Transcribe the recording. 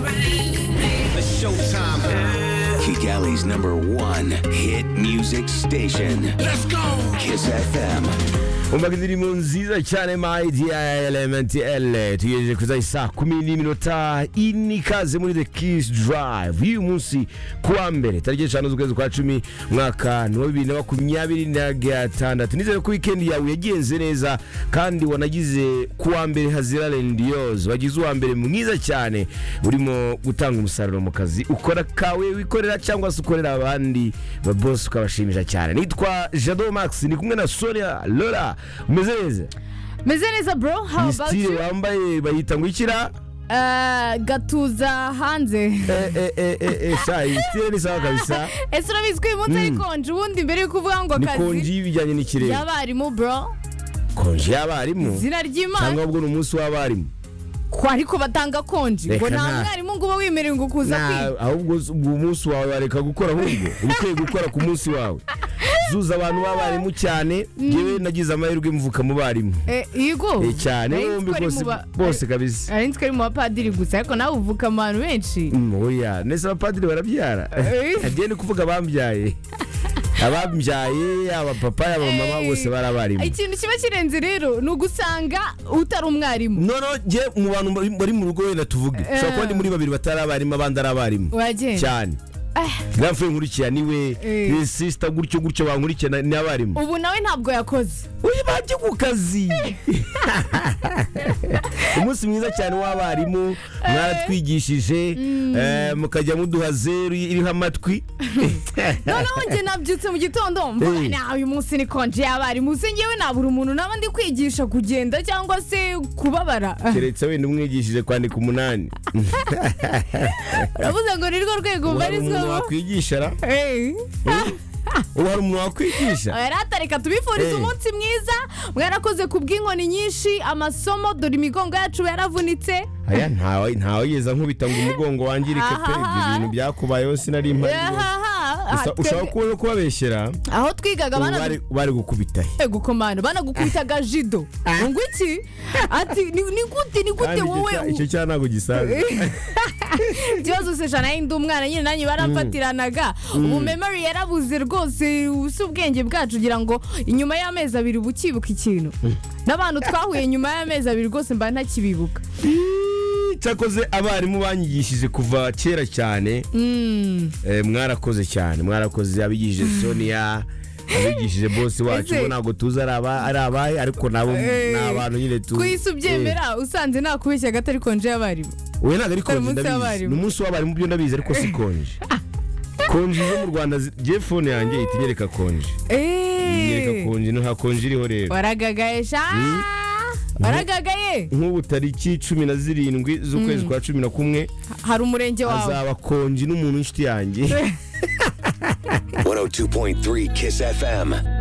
It's showtime. Kigali's number one hit music station. Let's go. Kiss FM. umva indirimbo nziza cyane my dear element l tugejeje kuri za saa kumi n'iminota ine ikaze muri the kiss drive y'uyu munsi kuwa mbere tariki eshanu z'ukwezi kwa cumi umwaka ni wa bibiri na makumyabiri na gatandatu nizere ko wikendi yawe yagenze neza kandi wanagize kuwa mbere hazira rendiyozi wagize uwa mbere mwiza cyane urimo gutanga umusaruro mu kazi ukora kawe wikorera cyangwa se ukorera abandi ba bosi ukabashimisha cyane nitwa jado max ni kumwe na sonia lora umeze neza meze neza bro how iyi about you sitire wambaye bayita ngo ikira Eh, gatuza hanze Eh, eh, eh, eh, eh, sha iyi sitire ni sawa kabisa ese urabizi ko uyu munsi ari konje ubundi mbere y'uko uvuga ngo ni konji akazi y'ibijyanye n'ikirere y'abarimu bro konji y'abarimu izina ry'imana cyangwa ubwo ni umunsi w'abarimu ko ariko batanga konje ngo Reka nta nta- mwarimu ngo uba wemerewe ngo kuza Na- kwiga ahubwo s- ubwo umunsi wawe wareka gukora ahubwo uba ukwiye gukora ku munsi wawe zuza abantu b'abarimu cyane yewe nagize amahirwe mvuka mu barimu Eh, yego Eh, cyane Nari nzi bombi ko ari mu bose ba- bose kabisa nari nzi ko ari mu bapadiri gusa ariko nawe uvuka mu bantu benshi Mm, oya nese abapadiri barabyara Eh. agiye ni kuvuga abambyaye abambyaye yaba papa yaba mama Eh. bose barabarimu ikintu kiba kirenze rero ni ugusanga utari umwarimu noneho njye mu bantu bari- bari mu rugo wenda tuvuge Eh. ushobora kuba ni muri babiri batari abarimu abandi ari abarimu uragenda cyane Eh, gramfe nkurikira niwe Eh. ni sisita gutyo gutyo bankurikiye na- ni abarimu ubu nawe ntabwo yakoze uyu bajye ku kazi umunsi mwiza cyane w'abarimu mwaratwigishije eh, mukajya muduha zeru iriho amatwi noneho njye nabyutse mu gitondo mvuga Eh. nawe uyu munsi ni konje y'abarimu se ngewe nabura umuntu naba ndi kwigisha kugenda cyangwa se kubabara keretse wenda umwigishije kwandika umunani uravuze ngo ni rwo rwego ubu hari umuntu ubarizwamo wakwigisha ra Eh. ubu hari umuntu wakwigisha Oya, ratareka tubifurize Eh. umunsi mwiza mwarakoze ku bw'inkoni nyinshi amasomo dore imigongo yacu yaravunitse aya ntawe ntawe yeza nkubita ngo umugongo wangirike pe ibyo Ahaha. bintu byakubayeho sinari mpari Ahaha. gusa Aha, ushaka twebwe- kuba kubabeshyera aho twigaga ubu bana bari- bari gukubita he Eh, gukomana banagukubitaga jido ngo iki ati ni ni gute ni kandi gute icyo cya- wowe icyo cyaha ntabwo gisanzwe ikibazo se jana yindi umwana nyine nanjye barafatiranaga ubu memori yarabuze rwose si ubwenge bwacu ugira ngo inyuma y'amezi abiri uba ukibuka ikintu n'abantu twahuye nyuma y'amezi abiri rwose mba ntakibibuka cyakoze abarimu banyigishije kuva kera cyane Eh, mwarakoze cyane mwarakoze abigishije sonia abigishije bose wacu Ese- bo ntabwo tuzi ari aba- ari abahe ariko nabo Eh. ni abantu nyine tu ku isi ubyemera usanze nakubeshya gato ari konje y'abarimu we ntabwo ari Hari konje umunsi ndabizi w'abarimu. ni umunsi w'abarimu byo ndabizi ariko si konje konje zo mu rwanda zi- je fone yanjye ihita inyereka konje inyereka Eh, konje no nta konje iriho rero waragagaye sha waragagaye nk'ubu tariki cumi na zirindwi z'ukwezi kwa cumi na kumwe hari umurenge wawe hazaba konje n'umuntu w'inshuti yanjye 102.3 Kiss FM.